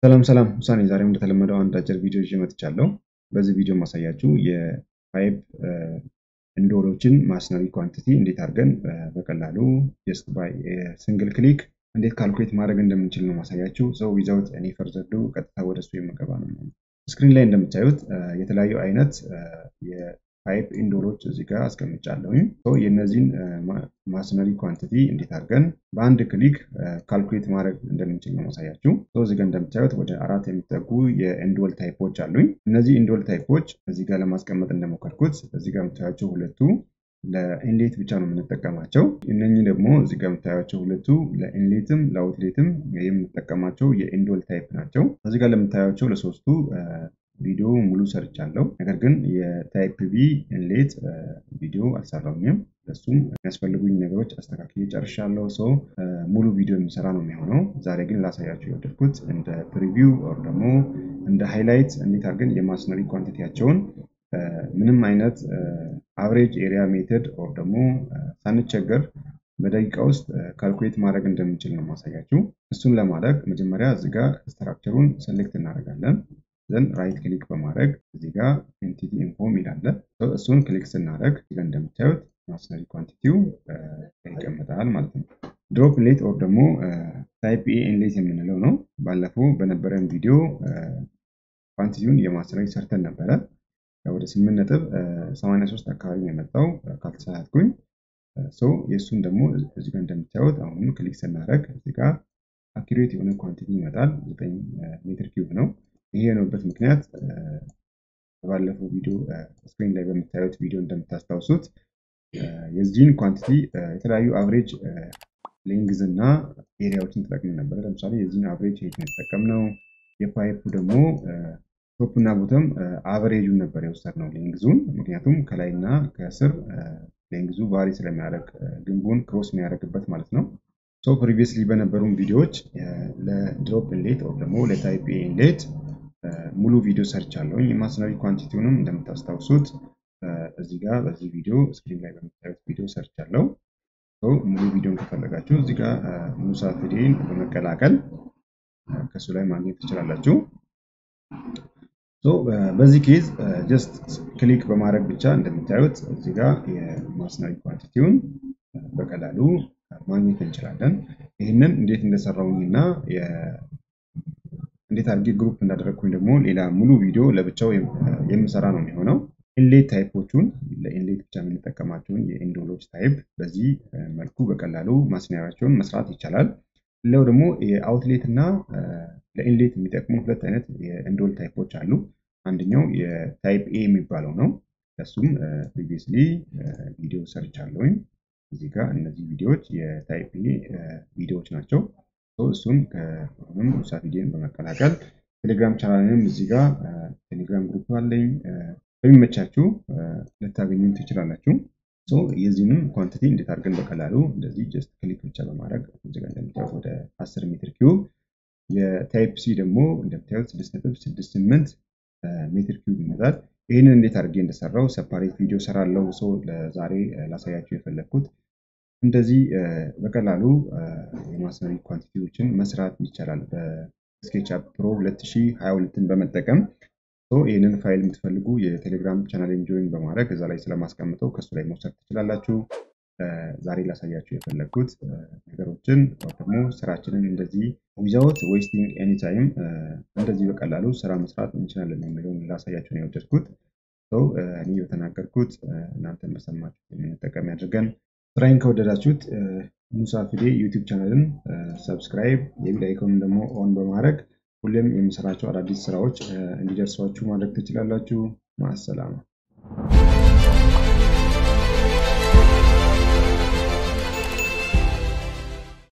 ሰላም ሰላም ውሳኔ ዛሬም እንደተለመደው አንድ አጭር ቪዲዮ ይዤ መጥቻለሁ። በዚህ ቪዲዮ ማሳያችሁ የፓይፕ ኢንዶሮችን ማስነሪ ኳንቲቲ እንዴት አድርገን በቀላሉ ጀስት ባይ ሲንግል ክሊክ እንዴት ካልኩሌት ማድረግ እንደምንችል ነው ማሳያችሁ። ሰው ዊዛውት እኔ ፈርዘር ዱ ቀጥታ ወደ እሱ የምገባ ነው። ስክሪን ላይ እንደምታዩት የተለያዩ አይነት የፓይፕ ኢንዶሮች እዚህ ጋር አስቀምጫለሁኝ። የእነዚህን ማስነሪ ኳንቲቲ እንዴት አድርገን በአንድ ክሊክ ካልኩሌት ማድረግ እንደምንችል ነው ማሳያችሁ። እዚህ ጋር እንደምታዩት ወደ አራት የሚጠጉ የኢንዶል ታይፖች አሉኝ። እነዚህ ኢንዶል ታይፖች እዚህ ጋር ለማስቀመጥ እንደሞከርኩት እዚህ ጋር የምታያቸው ሁለቱ ለኢንሌት ብቻ ነው የምንጠቀማቸው። እነኚህ ደግሞ እዚህ ጋር የምታያቸው ሁለቱ ለኢንሌትም ለአውትሌትም የምንጠቀማቸው የኢንዶል ታይፕ ናቸው። እዚህ ጋር ለምታያቸው ለሶስቱ ቪዲዮ ሙሉ ሰርቻለሁ። ነገር ግን የታይፕ ቢ ኢንሌት ቪዲዮ አልሰራሁኝም። ለሱም የሚያስፈልጉኝ ነገሮች አስተካክዬ ጨርሻለሁ። ሰው ሙሉ ቪዲዮ የሚሰራ ነው የሚሆነው። ዛሬ ግን ላሳያችሁ የወደድኩት እንደ ፕሪቪው ኦር ደግሞ እንደ ሃይላይት እንዴት አድርገን የማስነሪ ኳንቲቲያቸውን ምንም አይነት አቨሬጅ ኤሪያ ሜተድ ኦር ደግሞ ሳንቸገር በደቂቃ ውስጥ ካልኩሌት ማድረግ እንደምንችል ነው ማሳያችሁ። እሱን ለማድረግ መጀመሪያ እዚህ ጋር ስትራክቸሩን ሴሌክት እናደርጋለን። ዘን ራይት ክሊክ በማድረግ እዚህ ጋር ኤንቲቲ ኢንፎ የሚል አለ። እሱን ክሊክ ስናደርግ እዚህ ጋር እንደምታዩት ማስነሪ ኳንቲቲው ይቀመጣል ማለት ነው። ድሮፕ ኢንሌት ኦር ደግሞ ታይፕ ኤ ኢንሌት የምንለው ነው። ባለፈው በነበረን ቪዲዮ ኳንቲቲውን የማስነሪ ሰርተን ነበረ። ወደ ስምንት ነጥብ ሰማንያ ሶስት አካባቢ ነው የመጣው ካልተሳሳትኩኝ። የእሱን ደግሞ እዚህ ጋር እንደምታዩት አሁንም ክሊክ ስናደርግ እዚህ ጋር አኪሬት የሆነ ኳንቲቲ ይመጣል። ዘጠኝ ሜትር ኪዩብ ነው። ይሄ የሆነበት ምክንያት ባለፈው ቪዲዮ ስክሪን ላይ በምታዩት ቪዲዮ እንደምታስታውሱት የዚህን ኳንቲቲ የተለያዩ አቨሬጅ ሌንግዝ እና ኤሪያዎችን ተጠቅመን ነበረ። ለምሳሌ የዚህን አቨሬጅ ሄት ነው የተጠቀምነው። የፓይፑ ደግሞ ቶፕ እና ቦተም አቨሬጁን ነበር የወሰድነው ሌንግዙን። ምክንያቱም ከላይና ከስር ሌንግዙ ቫሪ ስለሚያደርግ ግንቡን ክሮስ የሚያደርግበት ማለት ነው። ሶ ፕሪቪየስሊ በነበሩን ቪዲዮዎች ለድሮፕ ኢንሌት ወይም ደግሞ ለታይፕ ኤ ኢንሌት ሙሉ ቪዲዮ ሰርች አለውኝ። የማስነሪ ኳንቲቲውንም እንደምታስታውሱት እዚህ ጋር በዚህ ቪዲዮ ስክሪን ላይ በምታዩት ቪዲዮ ሰርች አለው። ሙሉ ቪዲዮን ከፈለጋችሁ እዚህ ጋር ሙሳ ፊዴን በመቀላቀል ከሱ ላይ ማግኘት ትችላላችሁ። በዚህ ኬዝ ጀስት ክሊክ በማድረግ ብቻ እንደምታዩት እዚህ ጋር የማስነሪ ኳንቲቲውን በቀላሉ ማግኘት እንችላለን። ይህንን እንዴት እንደሰራውኝ እና እንዴት አድርጌ ግሩፕ እንዳደረግኩኝ ደግሞ ሌላ ሙሉ ቪዲዮ ለብቻው የምሰራ ነው የሚሆነው። ኢንሌት ታይፖቹን ለኢንሌት ብቻ የምንጠቀማቸውን የኢንዶሎች ታይፕ በዚህ መልኩ በቀላሉ ማስነሪያቸውን መስራት ይቻላል። ሌላው ደግሞ የአውትሌት እና ለኢንሌት የሚጠቅሙ ሁለት አይነት የኢንዶል ታይፖች አሉ። አንደኛው የታይፕ ኤ የሚባለው ነው። እሱም ፕሪቪየስሊ ቪዲዮ ሰርች አለውኝ። እዚህ ጋር እነዚህ ቪዲዮዎች የታይፕ ኤ ቪዲዮዎች ናቸው። እሱም ከሁሉም ሙሳ ቪዲዮን በመቀላቀል ቴሌግራም ቻናልንም እዚህ ጋር ቴሌግራም ግሩፕ አለኝ። በሚመቻችሁ ልታገኙ ትችላላችሁ። የዚህንም ኳንቲቲ እንዴት አድርገን በቀላሉ እንደዚህ ጀስት ክሊክ ብቻ በማድረግ እዚህ ጋር እንደምታዩት ወደ 10 ሜትር ኪዩብ የታይፕ ሲ ደግሞ እንደምታዩት 6.68 ሜትር ኪዩብ ይመጣል። ይህንን እንዴት አድርጌ እንደሰራው ሰፓሬት ቪዲዮ ሰራለው። ሰው ለዛሬ ላሳያችሁ የፈለግኩት እንደዚህ በቀላሉ የማስነሪ ኳንቲቲዎችን መስራት ይቻላል በስኬችአፕ ፕሮ 2022ን በመጠቀም ይህንን ፋይል የምትፈልጉ የቴሌግራም ቻናልን ጆይን በማድረግ እዛ ላይ ስለማስቀምጠው ከሱ ላይ መውሰድ ትችላላችሁ። ዛሬ ላሳያችሁ የፈለግኩት ነገሮችን ደግሞ ስራችንን እንደዚህ ዊዛውት ዌስቲንግ ኤኒታይም እንደዚህ በቀላሉ ስራ መስራት እንችላለን የሚለውን ላሳያችሁ ነው የወደድኩት። እኔ በተናገርኩት እናንተን በሰማችሁ የምንጠቀም ያድርገን። ስራዬን ከወደዳችሁት ሙሳ ፊዴ ዩቲዩብ ቻናልን ሰብስክራይብ፣ የቢል አይኮንን ደግሞ ኦን በማድረግ ሁሌም የምሰራቸው አዳዲስ ስራዎች እንዲደርሷችሁ ማድረግ ትችላላችሁ። ማሰላማ